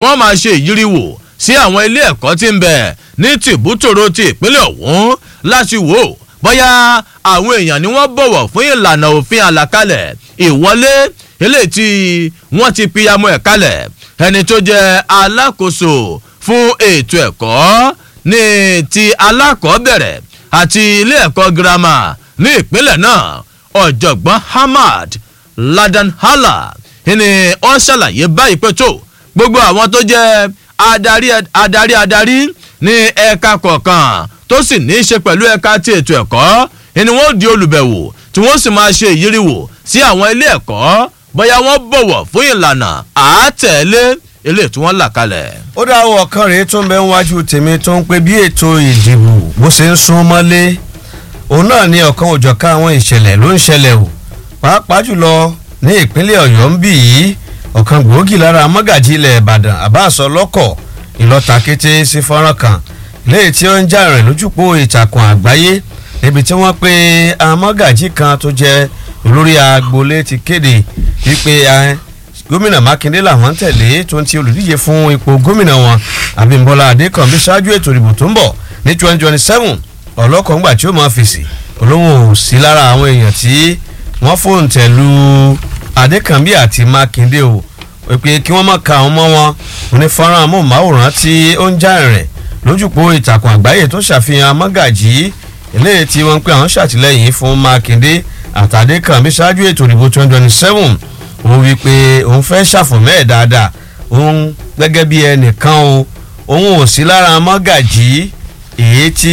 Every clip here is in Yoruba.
wọ́n máa ṣe ìyíríwò sí àwọn ilé ẹ̀kọ́ tí ń bẹ ní tìbútòrò ti ìpínlẹ̀ ọ̀hún láti wò ó bóyá àwọn èèyàn ni wọ́n bọ̀wọ̀ fún ìlànà òfin àlàkalẹ̀ ìwọlé eléyìí tí wọ́n ti piyamọ́ ẹ̀ kalẹ̀ ẹni tó jẹ́ alákòóso fún ètò ẹ̀kọ́ ní ti alákọ̀ọ́bẹ̀rẹ̀ àti ilé ẹ̀kọ́ girama ní ìpínlẹ̀ náà ọ̀jọ̀gbọ́n hamad ladan hala ni ó ṣàlàyé báyìí pé tó gbogbo àwọn tó jẹ́ adarí adarí adarí ní ẹ̀ka kọ̀ọ̀kan tó sì ní í ṣe pẹ̀lú ẹ̀ka ti ètò ẹ̀kọ́ ni wọ́n di olùbẹ̀wò tí wọ́n sì máa ṣe ìyíríwò sí àwọn ilé ẹ̀kọ́ bóyá wọ́n bọ̀wọ̀ fún ìlànà àátẹ̀lé ilé tí wọ́n là kalẹ̀. ó dá àwọn ọ̀kan rèé tó ń bẹ níwájú tèmi tó ń pè bí ètò ìdìbò bó ṣe ń sún mọ́lé òun náà ní ọ̀kan òjọ̀kan àwọn ìṣẹ̀lẹ̀ ló ń ṣẹlẹ̀ o pàápàá jùlọ ní ìpínlẹ̀ ọ̀yọ́ ń bì yìí ọ̀kan gbòógì lára mọ́gàjì ilẹ̀ ìbàdàn àbáṣọ lọ́kọ̀ ìlọ́ta kété sí fọ́nrán kan léyìí tí ó ń jà rìn lójúpó ìtàkùn àgbáyé níbi tí wọ́n pe amọ́gàjì kan tó jẹ́ olórí agboolé ti kéde wípé gómìnà mákindé làwọn ń tẹ̀lé tó ń ti olùdíje fún ipò gómìnà wọn abímbọ́lá adékànbí ṣáájú ètò ìdìbò tó ń bọ̀ ní twenty twenty seven ọlọ́kọ̀ọ́ngbà tí ó máa fèsì olóhùn ò sí lára àwọn èèyàn tí wọ́n fóun tẹ̀lú adékànbí àti mákindé o pé kí wọ́n má ka àwọn ọmọ wọn onífọ́nrán amóhùnmáwòrán tí ó ń já rẹ̀ lójúpọ̀ ìtàkùn àgbáyé tó ṣàfihàn mọ́gàjì eléyìí tí wọ́n ń pè àwọn ṣàtìlẹ́yìn fún mákindé àtàdékànbí ṣáájú ètò ìdìbò twenty twenty seven òun wí pé òun fẹ́ ṣàfùmẹ́ ẹ̀ dáadáa òun gẹ́gẹ́ bí ẹnìkan o òun ò sí lára mọ́gàjì èyí tí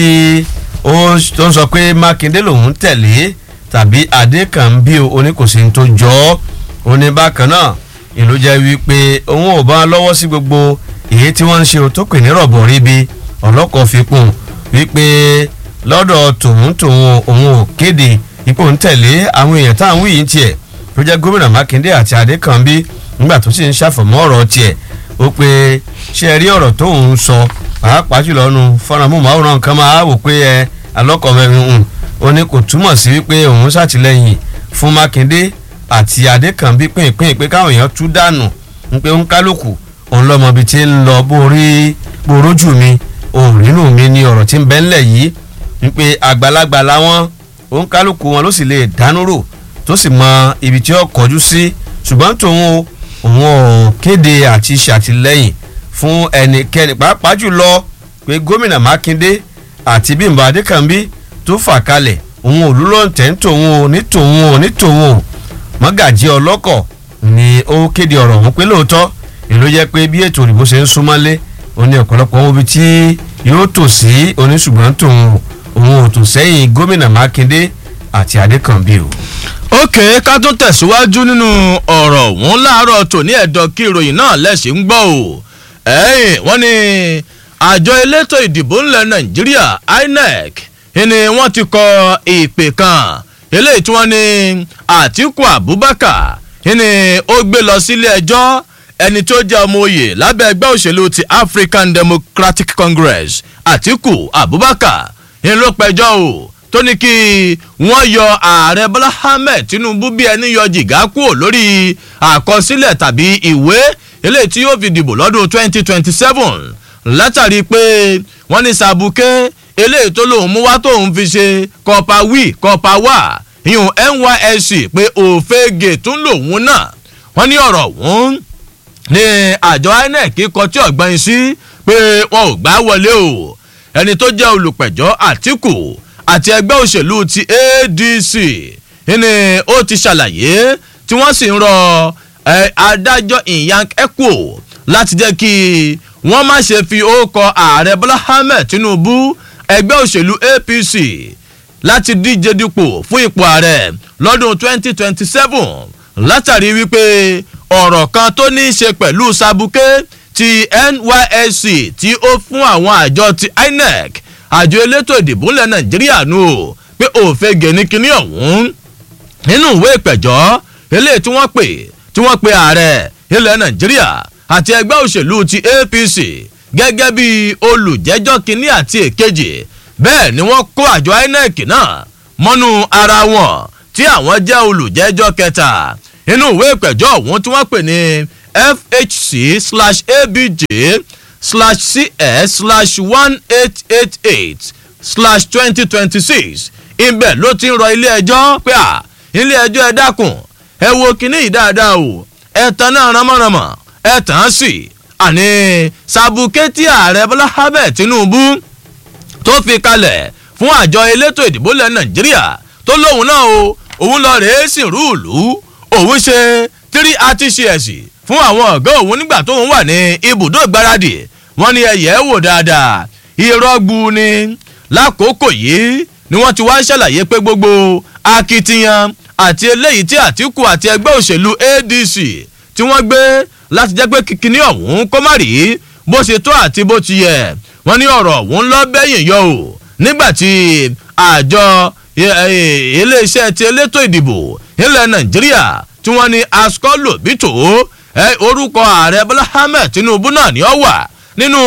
ó ń sọ pé mákindé lòun tẹ̀lé tàbí adékànbí oníkòsí tó jọ ọ́ òní bákan náà ìlú jẹ́ wípé òun ò bá lọ́wọ́ sí gbogbo èyí tí wọ́n ń ṣe tó pè ní rọ̀bọ̀ ríbi ọlọ́kọ̀ fipò wípé lọ́dọ̀ tòun tòun òun ò kéde ipò ń tẹ̀lé àwọn èèyàn táwọn wí yìí tiẹ̀ tó jẹ́ gómìnà mákindé àti adékànbí nígbà tó sì ń ṣàfọ̀mọ́ ọ̀rọ̀ tiẹ̀ ó pé ṣe rí ọ̀rọ̀ tó ń sọ pàápàá jùlọ nu fọ́nrán kan máa wò pé ẹ alọ́kọ̀ mẹ́rin hùn ó ní kò túmọ̀ sí wípé òun ṣàtìlẹ́yìn fún mákindé àti adékànbí pínpín pé káwọn èèyàn tú dànù ń pé ń kálukú òun lọ́mọ ibi tí ń lọ borí borójú mi òun nínú mi ni ọ̀rọ̀ tí ń bẹ́ ńlẹ̀ yìí ń pé àgbàlagbà làwọn òun kálukú wọn ló sì lè dánú rò tó sì mọ ibi tí ó kọjú sí ṣùgbọ́n tòun òun ò kéde àti ṣàtìlẹ́yìn fún ẹnikẹ́ni pàápàá jùlọ pé gómìnà mákindé àti bímbọ adékànbí tó fà kalẹ̀ òun ò lúlọ́ǹtẹ̀ ń tòun ò ní tòun ò ní tòun ò mọ́gàjí ọlọ́kọ̀ ni ó kéde ọ̀rọ̀ ọ̀hún pé lóòótọ́ èló jẹ́ pé bí ètò òdìbò ṣe ń súnmọ́lé òun ni ọ̀pọ̀lọpọ̀ wọn ibi tí yóò tò sí oníṣùgbọ́n tòun òun ò tò sẹ́yìn gómìnà mákindé àti adékànbí o. ókè ká tún tẹ̀síwájú nínú ọ̀rọ̀ ọ̀hún láàárọ̀ tòní ẹ̀dọ̀ kí ìròyìn náà lẹ́sìn ń gbọ́ o ẹ̀yìn wọ́n ní àjọ elétò ìdìbò ńlẹ̀ nàìjíríà inec ni wọ́n ti kọ ìpè kan eléyìí tí wọ́n ní àtìkù abubakar ni ó gbé lọ sílé ẹjọ́ ẹni tó jẹ́ ọmọ oyè lábẹ́ ẹgbẹ́ òṣèlú ti african democratic congress àtìkù abubakar ni ló pẹjọ́ o tó ní kí wọ́n yọ ààrẹ bọ́lá ahmed tinubu bí ẹni yọ jìgá kúrò lórí àkọsílẹ̀ tàbí ìwé eléyìí tí yóò fi dìbò lọ́dún twenty twenty seven látàrí pé wọ́n ní sàbùkẹ́ eléyìí tó lòun mú wá tóun fi ṣe kọpa wí kọpa wà ìyún nysc pé òfegè tún lòun náà wọ́n ní ọ̀rọ̀ ọ̀hún ní àjọ inec kọ tí ọ̀gbọ́n sí pé wọn ò gbá wọlé o ẹni tó jẹ́ olùpẹ̀jọ́ àtìkù àti ẹgbẹ́ òṣèlú ti adc ni ó ti ṣàlàyé tí wọ́n sì ń rọ adájọ́ ìyank echo láti jẹ́ kí wọ́n má ṣe fi orúkọ ààrẹ bọ́lá ahmed tinubu ẹgbẹ́ òṣèlú apc láti díje dípò fún ipò ààrẹ lọ́dún 2027 látàrí wípé ọ̀rọ̀ kan tó ní í ṣe pẹ̀lú sabuke ti nysc tí ó fún àwọn àjọ ti inec àjọ elétò ìdìbò ńlẹ̀ nàìjíríà nù ó pé òfegè ní kinní ọ̀hún nínú ìwé ìpẹ̀jọ́ eléyìí tí wọ́n pè tí wọ́n pe ààrẹ ilẹ̀ nàìjíríà àti ẹgbẹ́ òṣèlú ti apc gẹ́gẹ́ bí olùjẹ́jọ́ kínní àti èkejì bẹ́ẹ̀ ni wọ́n kó àjọ inec náà mọ́nú ara wọn tí àwọn jẹ́ olùjẹ́jọ́ kẹta inú ìwé ìpẹ̀jọ́ ọ̀hún tí wọ́n pè ní fhc slash abj slash cs slash one eight eight eight slash twenty twenty six ibẹ̀ ló ti ń rọ ilé ẹjọ́ pé à ilé ẹjọ́ ẹ dákun ẹ wo kinní yìí dáadáa o ẹ tan náà ránmọ́ránmọ́ ẹ tàn án sí àní sàbùkẹ́tì ààrẹ bọ́lá ahmed tinubu tó fi kalẹ̀ fún àjọ elétò ìdìbò ilẹ̀ nàìjíríà tó lóun náà o òun lọ rèé sì rúùlù òun ṣe tírí àtìṣẹ́ẹ̀sì fún àwọn ọ̀gá òun nígbà tóun wà ní ibùdó ìgbáradì wọn ni ẹ̀yẹ́ wò dáadáa ìrọ́gbù ni lákòókò yìí ni wọ́n ti wá ṣàlàyé pé gbogbo akitiyan àti eléyìí tí àtìkù àti ẹgbẹ́ òṣèlú adc tí wọ́n gbé láti jẹ́ pé kíkiní ọ̀hún kó má rí bó ṣe tó àti bó ti yẹ wọ́n ní ọ̀rọ̀ ọ̀hún lọ bẹ́yìn yọ o nígbà tí àjọ iléeṣẹ́ ti elétò ìdìbò ilẹ̀ nàìjíríà tí wọ́n ní ascolo bito orúkọ ààrẹ bọ́lá ahmed tinubu náà ni ó wà nínú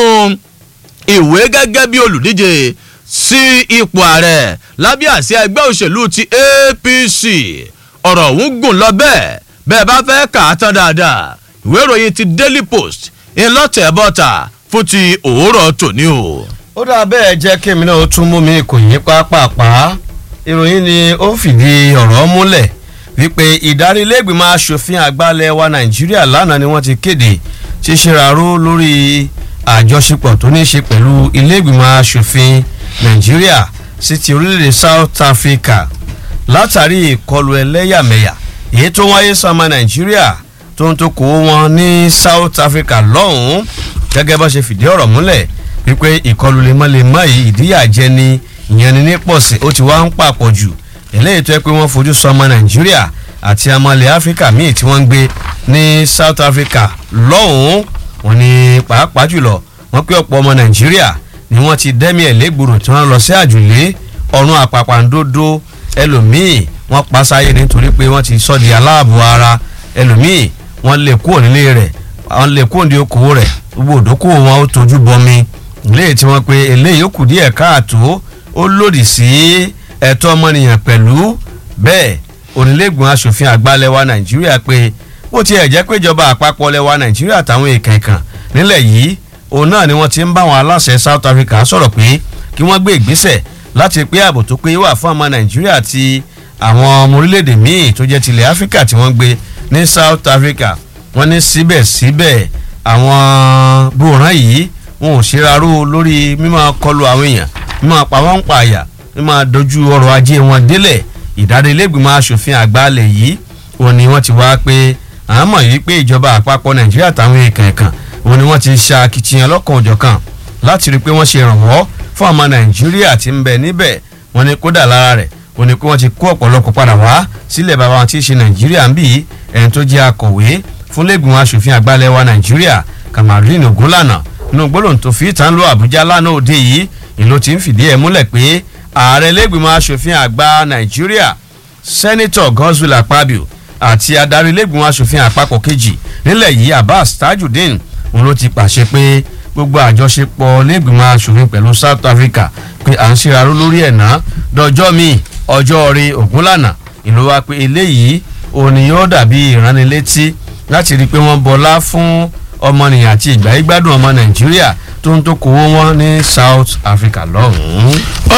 ìwé gẹ́gẹ́ bí olùdíje sí ipò ààrẹ lábẹ́ àsíá ẹgbẹ́ òṣèlú ti apc ọ̀rọ̀ ọ̀hún gùn lọ bẹ́ẹ̀ bẹ́ẹ̀ bá fẹ́ kà á tán dáadáa ìwé ìròyìn ti daily post ńlọ́tẹ̀ bọ́ta fún ti òwúrọ̀ tòní o. ó dà bẹ́ẹ̀ jẹ́ kí èmi náà ó tún mú mi kò yín pápápá ìròyìn ni ó fìdí ọ̀rọ̀ múlẹ̀ wípé ìdarí iléègbìmọ̀ asòfin àgbàlẹ̀ wa nàìjíríà lánàá ni wọ́n ti kéde ṣíṣeraró lórí àjọṣepọ̀ tó ní í ṣe pẹ̀lú iléègbìmọ̀ asòfin nàìjíríà sí ti orílẹ̀-èdè south africa látàrí ìkọlù ẹlẹ́yàmẹ̀yà èyí tó wáyé sọmọ nàìjíríà tó ń tó kó wọn ní south africa lọ́hùn-ún gẹ́gẹ́ bá ṣe fìdí ọ̀rọ̀ múlẹ̀ wípé ìkọlù lemọ́lemọ́ yìí ìdíyàjẹ ni ìyẹn ni ní pọ̀sí ó ti wá ń pàpọ̀ jù eléyìí tó yẹ pé wọ́n fojú sọmọ nàìjíríà àti amọ̀lẹ̀ áfíríkà míì tí wọ́n ń gbé ní south africa lọ́hùn-ún wọn ni pàápàá jùlọ wọ́n pé ọ̀pọ̀ ọmọ nàìjíríà ni wọ́n ti dẹ́mi ẹ̀ légbodò tí wọ́n lọ sí àjùlé ọ̀run àpàpàǹdodo ẹlòmíì wọ́n pa sáyé nítorí pé wọ́n ti sọ di aláàbò ara ẹlòmíì wọ́n lè kúrò nílé rẹ̀ wọ́n lè kúrò ní okòwò rẹ̀ gbogbo òdókòwò wọn ó tójú bọmi léyìí tí wọ́n pe eléyìí ó kù díẹ̀ káàtó ó lòdì sí ẹ̀tọ́ ọmọnìyàn pẹ̀lú bẹ́ẹ̀ onílẹ̀gbọ̀n asòfin àgbà lẹ́wà nàìjíríà pé bó tiẹ̀ jẹ́ pé ìjọba àpapọ̀ lẹ́wà nàìjíríà táwọn èèkàn ìkàn nílẹ̀ yìí òun náà ni wọ́n ti ń bá àwọn aláṣẹ south africa sọ̀rọ̀ pé kí wọ́n gbé ìgbésẹ̀ láti pé ààbò tó pé wà fún ọmọ nàìjíríà àti àwọn ọmọ orílẹ̀-èdè míì tó jẹ́ tilẹ̀ áfíríkà tí wọ́n gbé ní south africa wọ́n ní síbẹ̀síbẹ̀ àwọn gbòòrán yìí wọn ò ṣèraró lórí mímọ kọlu àwọn èèyàn mímọ pa wọ́n ń pa àyà mímọ dojú ọrọ̀ ajé wọn délẹ̀ ìdarí ilégbìmọ̀ asòfin àgbàlẹ̀ yìí wọn ni wọ́n ti wá pé àwọn mọ̀ yìí pé ìjọba àpapọ̀ nàìjíríà táwọn èèkàn ẹ̀kan wọn ni wọ́n ti ṣa akitiyan lọ́kàn òjọ̀kan láti rí i pé wọ́n ṣe ìrànwọ́ fún ọmọ nàìjíríà tí ń bẹ níbẹ̀ wọn ni kódà lára rẹ̀ wọn ni pé wọ́n ti kó ọ̀pọ̀lọpọ̀ padà wá sílẹ̀ bàbá wọn tí í ṣe nàìjíríà ń bì í ẹni tó jẹ́ akọ̀wé fún lẹ́gbìmọ̀ asòfin àgbàlẹ̀ wa nàìjíríà kamarin ogunlànà nínú gbólóhùn tó fi ìtàn lọ àbújá lánàá òde yìí ìlú ti ń fìdí ẹ̀ múlẹ̀ pé ààrẹ lẹ́gbìmọ̀ asòfin àgbà nàìjíríà sẹ́nitọ̀ godswill akpabio àti adarí lẹ́gbìmọ̀ asòfin àpapọ̀ kejì nílẹ̀ yìí abbas tajudeen òun ló ti pàṣẹ pé gbogbo àjọṣepọ̀ lẹ́gbìmọ̀ asòfin pẹ̀lú south africa pé à ń ṣèraró lórí ẹ̀ náà dọjọ́ míì ọjọ́ rí ògúnlànà ìlú wa pé eléyìí òun ni yóò dàbí ìránnilétí láti rí i pé wọ́n bọlá fún ọmọnìyàn àti ìgbà ìgbádùn ọmọ nàìjíríà tó ń tó kówó wọn ní south africa lọ́hùn-ún.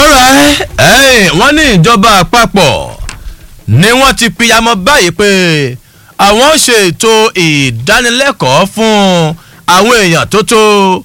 ọ̀rẹ́ wọ́n ní ìjọba àpapọ̀ ni wọ́n ti pìyàmọ́ báyìí pé àwọn ṣe ètò ìdánilẹ́kọ̀ọ́ fún àwọn èèyàn tó tó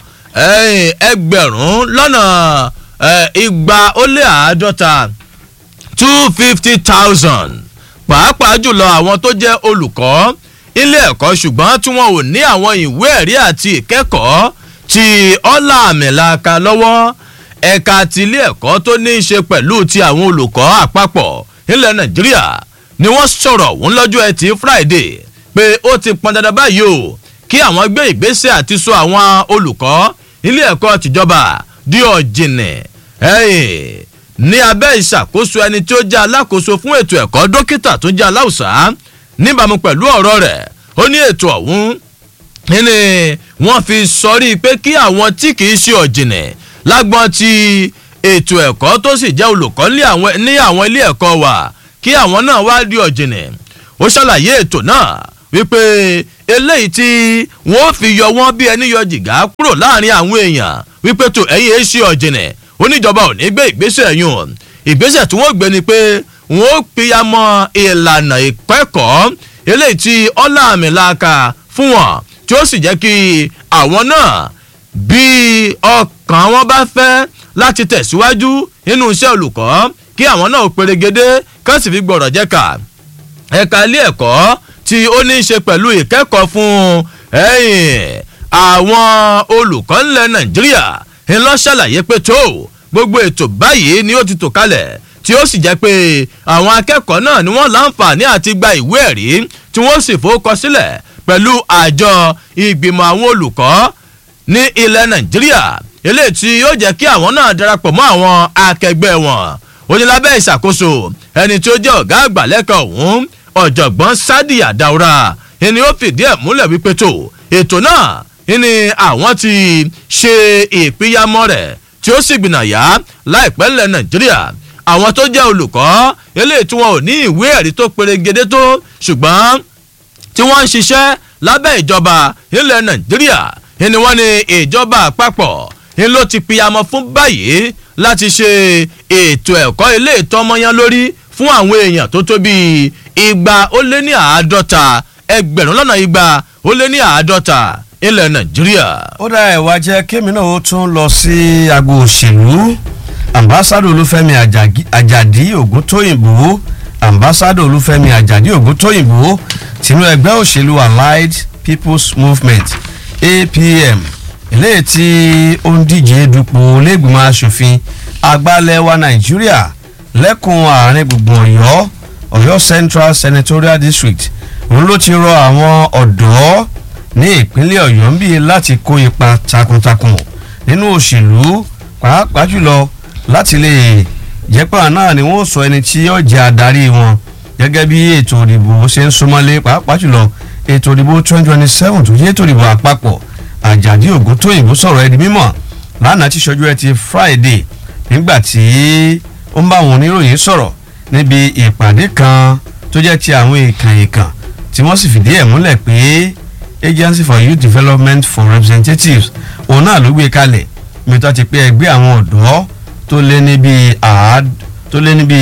ẹgbẹ̀rún lọ́nà igba ó lé àádọ́ta two fifty thousand pàápàá jùlọ àwọn tó jẹ́ olùkọ́ ilé ẹ̀kọ́ ṣùgbọ́n tí wọn ò ní àwọn ìwé ẹ̀rí àti ìkẹ́kọ̀ọ́ ti ọ́là àmìlaka lọ́wọ́ ẹ̀ka ti ilé ẹ̀kọ́ tó ní í ṣe pẹ̀lú ti àwọn olùkọ́ àpapọ̀ ilẹ̀ nàìjíríà ni wọ́n sọ̀rọ̀ òun lọ́jọ́ ẹtì friday pé ó ti pọn dandan báyìí o kí àwọn gbé ìgbésẹ̀ àti so àwọn olùkọ́ ilé ẹ̀kọ́ tìjọba di ọ̀jìnì ní abẹ́ ìṣàkóso ẹni tí ó jẹ́ alákòóso fún ètò ẹ̀kọ́ dókítà tó jẹ́ aláùsá níbàámu pẹ̀lú ọ̀rọ̀ rẹ̀ ó ní ètò ọ̀hún ní wọ́n fi sọrí pé kí àwọn tí kì í ṣe ọ̀jìnì lágbọ́n ti ètò ẹ̀kọ́ tó sì jẹ́ olùkọ́ ní àwọn ilé ẹ̀kọ́ wa kí àwọn náà wá di ọ̀jìnì ó ṣàlàyé ètò náà wípé eléyìí tí wọ́n fi yọ wọ́n bí ẹni yọ jìgá kúrò láàrin àwọn èèyàn wípé tó ẹ̀yìn ẹ̀ ṣe ọ̀jìnẹ̀ oníjọba ò ní gbé ìgbésẹ̀ yùn ìgbésẹ̀ tí wọ́n gbé ni pé wọ́n pìyàmọ́ ìlànà ìkẹ́kọ̀ọ́ eléyìí tí ọ̀làmìlàkà fún wọn tí ó sì jẹ́ kí àwọn náà bí ọkàn wọn bá fẹ́ láti tẹ̀síwájú nínú iṣẹ́ olùkọ́ kí àwọn náà perégedé kán sì fi gbọ̀rọ̀ jẹ́ka ẹ̀ka ilé ẹ̀kọ́ tí ó ní í ṣe pẹ̀lú ìkẹ́kọ̀ọ́ fún àwọn olùkọ́ ńlẹ̀ nàìjíríà ńlọ ṣàlàyé pé tó gbogbo ètò báyìí ni ó ti tò kalẹ̀ tí ó sì jẹ́ pé àwọn akẹ́kọ̀ọ́ náà ni wọ́n láǹfààní àti gba ìwé ẹ̀rí tí wọ́n sì fowókọ sílẹ̀ pẹ̀lú àjọ ìgbìmọ̀ àwọn olùkọ́ ní ilẹ̀ nàìjíríà eléyìí tí yóò jẹ́ kí àwọn náà darapọ̀ mọ́ àwọn akẹgbẹ́ wọn onílábẹ́ ìṣàkóso ẹni tí ó jẹ́ ọ̀gá àgbà lẹ́kọ̀ọ́ ọ̀hún ọ̀jọ̀gbọ́n sadi adaura ẹni ó fìdí ẹ̀ múlẹ̀ wípé tó ètò náà ni àwọn ti ṣe ìpínyàmọ́ rẹ̀ tí ó sì gbìnàyà láìpẹ́ ńlẹ̀ nàìjíríà àwọn tó jẹ́ olùkọ́ eléyìí tí wọn ò ní ìwé ẹ̀rí tó perégedé tó ṣùgbọ́n tí wọ́n ń ṣiṣẹ́ lábẹ́ ìjọba ilẹ̀ nàìjíríà ni wọ́n ní ìjọba àpapọ̀ ni ló ti pìyàmọ́ fún báyìí láti ṣe ètò ẹ̀kọ́ ilé ìtọ́mọyán lórí fún àwọn èèyàn tó tó bíi igba ó lé ní àádọ́ta ẹgbẹ̀rún lọ́nà igba ó lé ní àádọ́ta ilẹ̀ nàìjíríà. ó dá ẹ̀wà jẹ́ kémi náà ó tún lọ sí agbo òṣèlú ambassadọ olúfẹ́mi àjàdí ògúntóyìnbó ambassadọ olúfẹ́mi àjàdí ògúntóyìnbó tinú ẹgbẹ́ òṣèlú allied people's movement apm eléyìí tí ó ń díje dupò lẹ́gbìmọ̀ asòfin agbálẹ́wà nàìjíríà lẹ́kùn àárín gbùngbùn ọ̀yọ́ ọ̀yọ́ central senatorial district òun ló ti rọ àwọn ọ̀dọ́ ní ìpínlẹ̀ ọ̀yọ́ ń bí láti kó ipa takuntakun nínú òṣèlú pàápàá jùlọ láti lè jẹ́ pé àwọn náà ni wọ́n sọ ẹni tí yóò jẹ́ adarí wọn gẹ́gẹ́ bí ètò ìdìbò ṣe ń súnmọ́lé pàápàá jùlọ ètò ìdìbò twenty twenty seven tó jẹ́ ètò ìdìbò àpapọ̀ àjàdí ògúntóyìnbó sọ̀rọ̀ ẹni mímọ̀ lánàá tí ṣojú ẹ ti friday nígbà tí ó ń bá àwọn oníròyìn sọ̀rọ̀ níbi ìpàdé kan tó jẹ́ ti àwọn èèkàn èèkàn tí wọ́n sì fìdí ẹ̀ múlẹ̀ pé agency for youth development for representatives òun náà ló gbé kalẹ̀ mi tó ti pé ẹgbẹ́ àwọn ọ̀dọ́ tó lé níbi àád tó lé níbi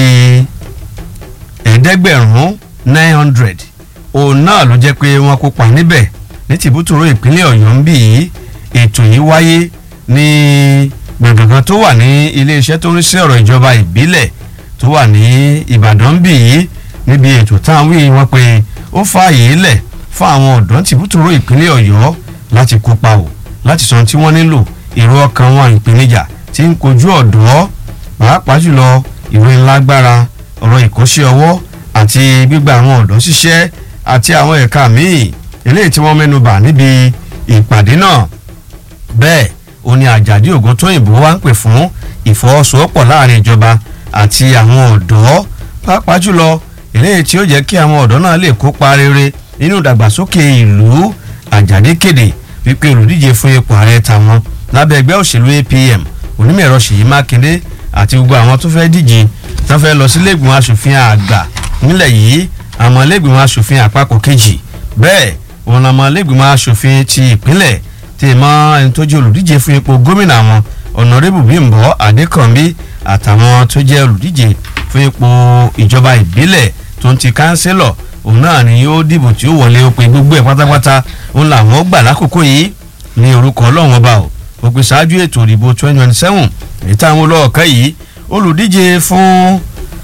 ẹ̀ẹ́dẹ́gbẹ̀rún nine hundred òun náà ló jẹ́ pé wọ́n kópa níbẹ̀ ní tìbútòrò ìpínlẹ̀ ọ̀yọ́ ń bì í ètò yìí wáyé ní gbọ̀ngàn tó wà ní iléeṣẹ́ tó ń rí sí ọ̀rọ̀ ìjọba ìbílẹ̀ tó wà ní ìbàdàn ń bì í níbi ètò táwọn wí wọn pé ó fààyè lẹ̀ fún àwọn ọ̀dọ́ tìbútòrò ìpínlẹ̀ ọ̀yọ́ láti kópa o láti sọ tí wọ́n nílò èrò ọkàn wọn ìpèníjà tí ń kojú ọ̀dọ́ pàápàá jùlọ ìwé ńlágbára ọ̀rọ̀ ìkọ́ṣẹ́ ọwọ́ àti gbígba àwọn ọ̀dọ́ ṣiṣẹ́ àti àwọn ẹ̀ka míì eléyìí tí wọ́n mẹ́nu bà níbi ìpàdé náà bẹ́ẹ̀ ó ní àjàdí ògùn tóyìnbó wá ń pè fún ìfọwọ́sowọ́pọ̀ láàrin ìjọba àti àwọn ọ̀dọ́ pàápàá jùlọ eléyìí tí ó jẹ́ kí àwọn ọ̀dọ́ náà lè kópa rere nínú ìdàgbàsókè ìlú àjàdí kéde wípé olùdíje fún ipò ààrẹ tàwọn lábẹ́ ẹgbẹ́ òṣèlú apm onímọ̀ẹ̀rọ ṣèyí mákindé àti gbogbo àwọn tó fẹ́ díje tó fẹ́ lọ sí lẹ́gbìmọ̀ asòfin àgbà nílẹ̀ yìí àmọ́ lẹ́gbìmọ̀ asòfin àpapọ̀ kejì bẹ́ẹ̀ òun àmọ́ lẹ́gbìmọ̀ asòfin ti ìpínlẹ̀ tí mọ ẹni tó jẹ́ olùdíje fún ipò gómìnà wọn ọ̀nàrẹ́bù bímbọ́ adékànbí àtàwọn tó jẹ́ olùdíje fún ipò ìjọba ìbílẹ̀ tó ń ti kánsílọ̀ òun náà ni yóò dìbò tí ó wọlé ó pe gbogbo ẹ̀ pátápátá òun làwọn gbà lákòókò yìí ní orúkọ ọlọ́run ọba o ó pe ṣáájú ètò ìdìbò twenty twenty seven èyí táwọn olóòkà yìí olùdíje fún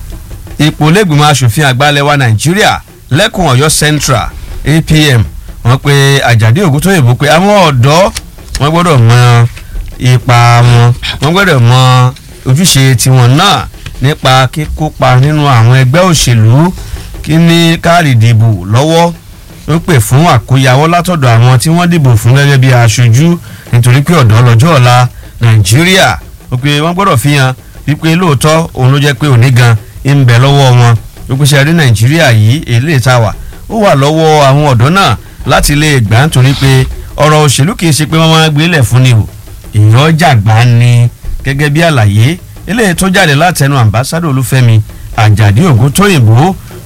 ipò lẹ́gbìmọ̀ asòfin àgbàlẹ̀wà nàìjíríà lẹ́kùn ọ̀yọ́ central apm wọ́n pe àjàdí ògúntóyìnbó pé àwọn ọ̀dọ́ wọ́n gbọ́dọ̀ mọ ipa wọn wọ́n gbọ́dọ̀ mọ ojúṣe tiwọn náà nípa kíkópa nínú àwọn ẹgbẹ́ òṣèlú kí ní káàdì ìdìbò lọ́wọ́ ó pè fún àkóyawọ́ látọ̀dọ̀ àwọn tí wọ́n dìbò fún gẹ́gẹ́ bí aṣojú nítorí pé ọ̀dọ́ lọ́jọ́ ọ̀la nàìjíríà ó pé wọ́n gbọ́dọ̀ fi hàn wípé lóòótọ́ òun ló jẹ́ pé òní gan ń bẹ lọ́wọ́ wọn ó pèsè àrí nàìjíríà yìí èlé ìtawà ó wà lọ́wọ́ àwọn ọ̀dọ́ náà láti lè gbà nítorí pé ọ̀rọ̀ òṣèlú kì í ṣe pé wọ́n máa gbé lẹ̀ fún ni o èèyàn jàgbá ni gẹ́gẹ́ bí àlàyé eléyìí tó jáde látẹnu àmbásádò olúfẹ́mi àjàdí ògún tóyìnbó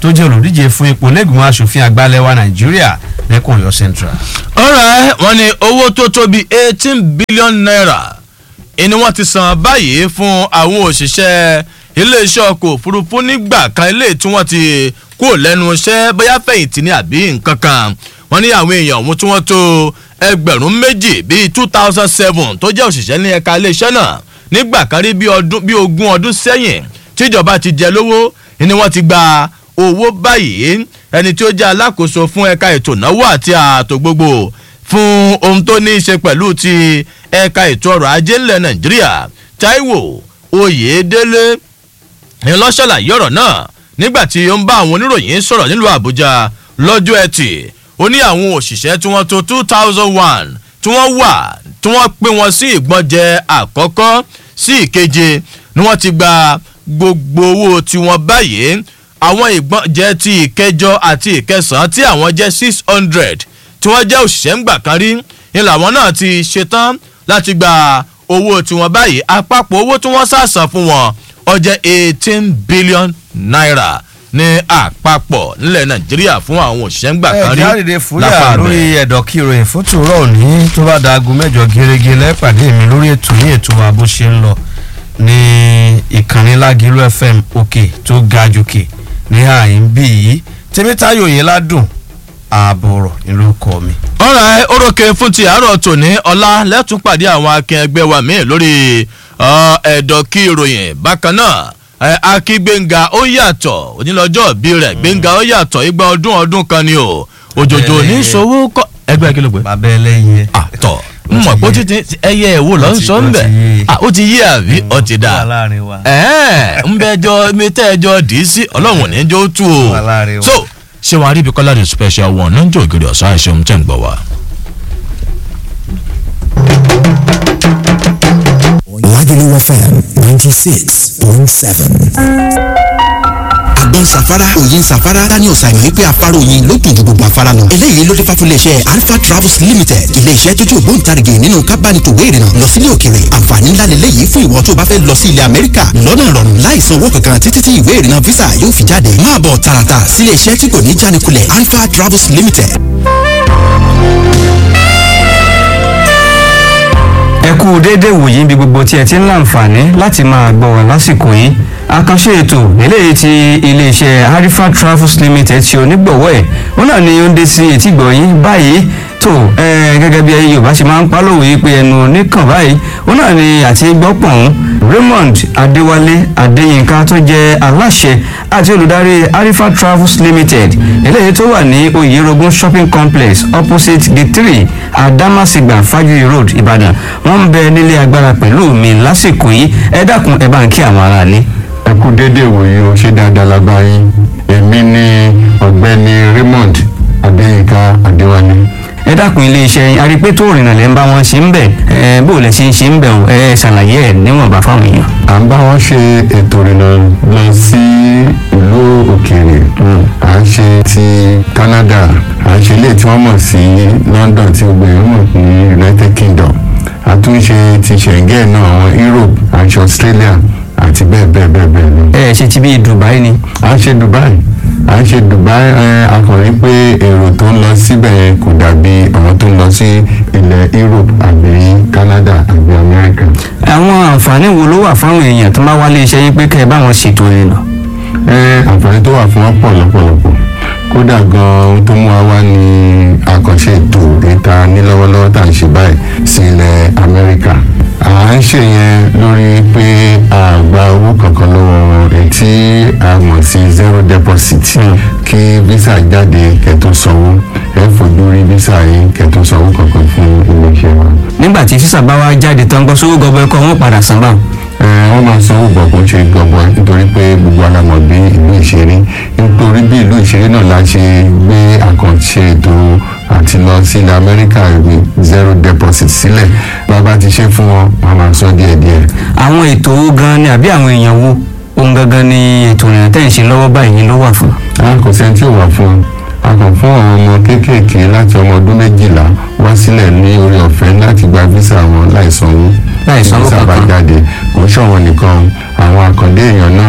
tó jẹ́ olùdíje fún ipò lẹ́gbìmọ̀ asòfin àgbà lẹ́wà nàìjíríà lẹ́kùn ọ̀yọ́ central. ọ̀rẹ́ wọn ni owó tó tó bíi eighteen billion naira ni wọ́n ti san báyìí fún àwọn òṣìṣẹ́ iléeṣẹ́ ọkọ̀ òfurufú nígbà kan ilé tí wọ́n ti kú lẹ́nu iṣẹ́ bóyá fẹ̀yìntì ní àbí nǹkan kan wọ́n ní àwọn èèyàn ọ̀hún tí wọ́n tó ẹgbẹ̀rún méjì bíi two thousand seven tó jẹ́ òṣìṣẹ́ ní ẹ̀ka iléeṣẹ́ náà nígbà kan rí bí ogún ọdún sẹ́yìn tíjọba ti jẹ lówó ni wọ́n ti gba owó báyìí ẹni tí ó jẹ́ alákòóso fún ẹ̀ka ètò ìnáwó àti ààtò gbogbo fún ohun tó ní í ṣe pẹ̀lú ti ẹ̀ka ètò ọrọ̀ ajé ńlẹ̀ nàìjíríà taiwo oyèdélé ńlọ́ṣàlàyé ọ̀rọ̀ náà nígbà tí ó ń bá àwọn oníròyìn sọ̀rọ̀ nílùú àbújá lọ́jọ́ ẹtì ó ní àwọn òṣìṣẹ́ tí wọ́n tó two thousand one tí wọ́n wà tí wọ́n pín wọn sí ìgbọ́njẹ àkọ́kọ́ sí ìkeje ni wọ́n ti gba gbogbo owó tiwọn báyìí àwọn ìgbọ́njẹ ti ìkẹjọ àti ìkẹsàn-án tí àwọn jẹ́ six hundred tí wọ́n jẹ́ òṣìṣẹ́ ńgbà kan rí ni làwọn náà ti ṣetán láti gba owó tiwọn báyìí àpapọ̀ owó tí wọ́n sàsàn fún wọn ó jẹ́ eighteen billion naira ní àpapọ̀ nílẹ̀ nàìjíríà fún àwọn òṣìṣẹ́ ńgbà kan rí ẹ jáde fúyà lórí ẹ̀dọ̀ kí ìròyìn fún tòró òní tó bá da aago mẹ́jọ gẹ́gẹ́ lẹ́pàdé mi lórí ètò ní ètò wa bó ṣe ń lọ ní ìkànnì lágìlú fm òkè tó ga jòkè ní àyín bí yìí tèmítayò yìí ládùn ààbòrò ìlú kọ mi. ọ̀rọ̀ orókè fún ti àárọ̀ tòní ọ̀la lẹ́tún pàdé àwọn akẹgbẹ́ wa míì lórí ẹ̀dọ̀ kí ìròyìn bákan náà akí gbẹ̀ngà ó yàtọ̀ onílọ́jọ́ bí rẹ̀ gbẹ̀ngà ó yàtọ̀ igba ọdún ọdún kan ni o òjòjò ní sowó kọ́ ẹgbẹ́ kí ló gbé. bàbá ẹlẹ́yin àtọ̀ mọ̀ pé ó ti ẹyẹ ẹ̀wò lọ́ ń sọ ń bẹ̀ ó ti yí àbí ó ti dà ń bẹ jọ mi tẹ́ ẹ jọ dì í sí ọlọ́run ní jọ tú o so ṣé wàá rí ibi kọ́lá ní special one náà ń jẹ́ ògiri ọ̀sán àìṣeun tẹ̀ ń gbọ́ wa. Lagelu FM 96.7. àgbọn safara òyin safara daniel simon wípé afárá oyin ló dùn ju gbogbo afárá lọ. eléyìí ló dé fà fún iléeṣẹ́ alpha travels limited iléeṣẹ́ tó jẹ́ ògbóǹtarìgì nínú kábánitòwé ìrìnà lọ sílé òkèrè àǹfààní ńlá lélẹ́yìí fún ìwọ tó bá fẹ́ lọ sí ilẹ̀ amẹ́ríkà lọ́nà ìrọ̀rùn láìsan owó kankan títí tí ìwé ìrìnà visa yóò fi jáde máa bọ̀ tààràtà sílé iṣẹ́ tí kò ní jánikulẹ̀ alpha travels limited. ẹ kú déédéé wòyí níbi gbogbo tí ẹ ti ń láǹfààní láti máa gbọ́ wá lásìkò yìí àkànṣe ètò eléyìí ti iléeṣẹ́ harifa travels limited ṣe onígbọ̀wọ́ ẹ̀ wọn náà ni ó ń dé sí etígbọ̀ yín báyìí tó gẹ́gẹ́ bí ẹyẹ yorùbá ṣe máa ń pálòwé yìí pé ẹnu oníkàn báyìí wọn náà ni àti gbọ́pọ̀n raymond adéwálé adéyínká tó jẹ́ aláṣẹ àti olùdarí harifa travels limited eléyìí tó wà ní oyerogun shopping complex opposite gate three adamasingba fajiri road ìbàdàn wọ́n ń bẹ nílé agbára pẹ̀lú mi lásìkò yìí ẹ dákun ẹ bá ń kí àwọn aráalé ẹ kú déédéé wòye o ṣé dáadáa la bá yín èmi ni ọ̀gbẹ́ni raymond adéyínká adéwálé. ẹ dákun iléeṣẹ́ yín arípé tó rìnnà lẹ́ ń bá wọn ṣe ń bẹ̀ ẹ bó lẹ ṣe ń ṣe ń bẹ̀ o ẹ ṣàlàyé ẹ níwọ̀nba fáwọn èèyàn. à ń bá wọn ṣe ètò ìrìnà lọ sí ìlú òkèèrè à ń ṣe ti canada à ń ṣe ilé tí wọ́n mọ̀ sí london tí gbogbo èèyàn mọ̀ ní united kingdom àtúnṣe ti schengen náà àwọn europe àti australia àti bẹ́ẹ̀ bẹ́ẹ̀ bẹ́ẹ̀ bẹ́ẹ̀ lọ. ẹ ṣe ti bí dubai ni. à ń ṣe dubai à ń ṣe dubai ẹ akọrin pé èrò tó ń lọ síbẹ̀ yẹn kò dàbí àwọn tó ń lọ sí ilẹ̀ europe àbí canada àbí america. àwọn àǹfààní wo ló wà fáwọn èèyàn tó máa wálé iṣẹ́ yín pé kẹ́ ẹ bá wọn ṣètò ìrìnà. ẹ àǹfààní tó wà fún wọn pọ̀ lọ́pọ̀lọpọ̀ kódà gan ohun tó mú wa wá ní àkànṣe ètò ìta ní lọ́wọ́lọ́wọ́ tá à ń ṣe báyìí sí ilẹ̀ amẹ́ríkà à ń ṣe yẹn lórí pé a gba owó kankan lọ́wọ́ ẹ̀ tí a mọ̀ sí zero deposit kí visa jáde kẹ́tó sanwó ẹ fojú rí visa yín kẹ́tó sanwó kankan fún iléeṣẹ́ wa. nígbà tí físà bá wá jáde tán gbọ́ sówó gọbọ ẹkọ wọn padà san báwọn. ẹ wọ́n máa sanwó gbọ̀ kó ṣe gbọ̀ngbọ̀ nítorí pé gbogbo alamọ̀ bí ìlú ìṣeré nítorí bí ìlú ìṣeré náà la ṣe gbé àkànṣe ètò àti lọ sí ilẹ̀ amẹ́ríkà ìwé zero deposit sílẹ̀ bàbá ti ṣe fún wọn wọn máa sọ díẹ̀díẹ̀. àwọn ètò owó gan ni àbí àwọn èèyàn wo ohun gangan ni ètò ìrìnà tẹ̀ ń ṣe lọ́wọ́ báyìí ló wà fún. a kò sẹ́ni tí ò wà fún un a kàn fún àwọn ọmọ kéékèèké láti ọmọ ọdún méjìlá wá sílẹ̀ ní orí ọ̀fẹ́ láti gba visa wọn láì sanwó Láì sanwó visa bá kankan. jáde kò ń ṣọ̀wọ́n nìkan àwọn àkàndé èèyàn náà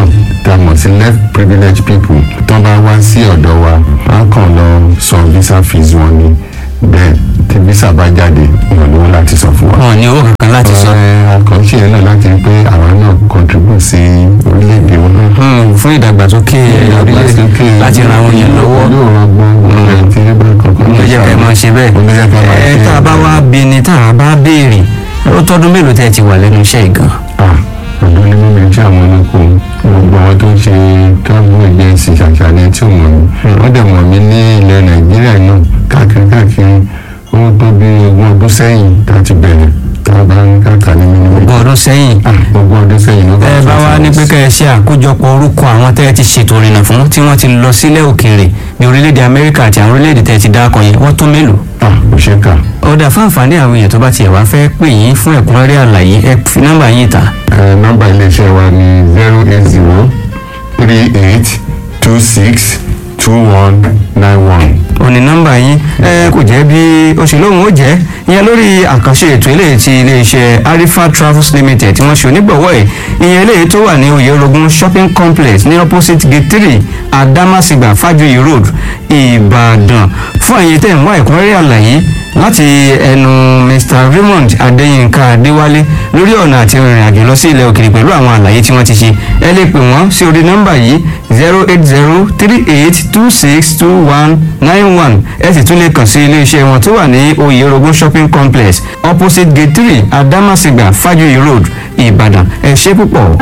tá a mọ̀ sí left privileged people tó bá wá sí ọ̀dọ̀ wa á kàn lọ san visa fees wọn ni bẹ́ẹ̀ tí visa bá jáde èèyàn lówó láti san fún wa. wọn ní owó kankan láti sọ àkànṣe yẹn náà láti rí pé àwa náà contribute sí orílẹ̀-èdè wọn náà. Hmm, fún ìdàgbàsókè orílẹ̀-èdè láti ran àwọn èèyàn lọ́wọ́ yóò ran gbọ́n ẹ̀ tí ẹ bá kankan ló jẹ́ ká ẹ máa ṣe bẹ́ẹ̀ olóyè ká máa ẹ ṣe tá a bá wá bí ni tá a bá béèrè ó tọ́dún mélòó tẹ́ ẹ ti wà lẹ́nu iṣẹ́ ìgàn ah ọ̀dọ́ ní mímí tí àwọn olóko gbogbo àwọn tó ń ṣe travel agency ṣàṣàlẹ̀ tí ò mọ̀ mí wọ́n dẹ̀ mọ̀ mí ní ilẹ̀ nàìjíríà náà káàkiri káàkiri ó tó bí ogún ọdún sẹ́yìn tá a ti bẹ̀rẹ̀ tá a bá ń káàkiri ní mímí. ogún ọdún sẹ́yìn ah ogún ọdún sẹ́yìn ló ẹ bá wá ní pé kẹ́ ẹ ṣe àkójọpọ̀ orúkọ àwọn tẹ́ ẹ ti ṣètò ìrìnà fún tí wọ́n ti lọ sílẹ̀ òkèèrè ní orílẹ̀-èdè amẹ́ríkà àti àwọn orílẹ̀-èdè tẹ́ ẹ ti dákọ̀ yẹn wọ́n tó mélòó ah kò ṣe é kà ọ̀dà fún àǹfààní àwọn èèyàn tó bá tiẹ̀ wá fẹ́ pè yín fún ẹ̀kúnrẹ́rẹ́ àlàyé ẹ fi nọ́mbà yín ta ẹ nọ́mbà iléeṣẹ́ wa ní zero eight zero three eight two six two one nine one. òní nọ́mbà yín ẹ kò jẹ́ bí òṣèlóhùn ó jẹ́ ìyẹn lórí àkànṣe ètò eléyìí ti iléeṣẹ́ arifa travels limited tí wọ́n ṣe onígbọ̀wọ́ ẹ̀ ìyẹn eléyìí tó wà ní oyèrògùn shopping complex ní opposite gate three adamasingba fajuyi road ìbàdàn fún àyè tẹ̀ ń wá ẹ̀kúnrẹ́rẹ́ àlàyé láti ẹnu mr raymond adéyínká adéwálé lórí ọ̀nà àti ìrìn àjò lọ sí ilẹ̀ òkèèrè pẹ̀lú àwọn àlàyé tí wọ́n ti ṣe ẹ lè pè wọ́n sí orí nọ́mbà yìí zero eight zero three eight two six two one nine one ẹ sì tún lè kàn sí iléeṣẹ́ wọn tó wà ní oyèrògùn shopping complex opposite gate three adamasingba fajuyi road ìbàdàn ẹ ṣé púpọ̀.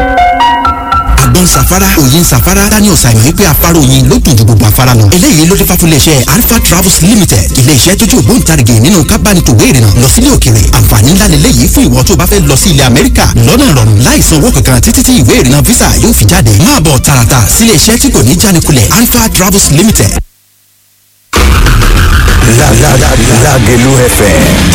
àgbọn safara òyin safara daniel simon wípé afárá oyin ló dùn ju gbogbo afárá lọ. eléyìí ló dé fà fún iléeṣẹ́ alpha travels limited iléeṣẹ́ tó jẹ́ ògbóǹtarìgì nínú kábánitòwé ìrìnà lọ sílé òkèrè àǹfààní ńlá lélẹ́yìí fún ìwọ tó bá fẹ́ lọ sí ilẹ̀ amẹ́ríkà lọ́nà ìrọ̀rùn láìsan owó kankan títí tí ìwé ìrìnà visa yóò fi jáde máa bọ̀ tààràtà sílé iṣẹ́ tí kò ní jánikulẹ̀ alpha travels limited Lágẹ̀lú FM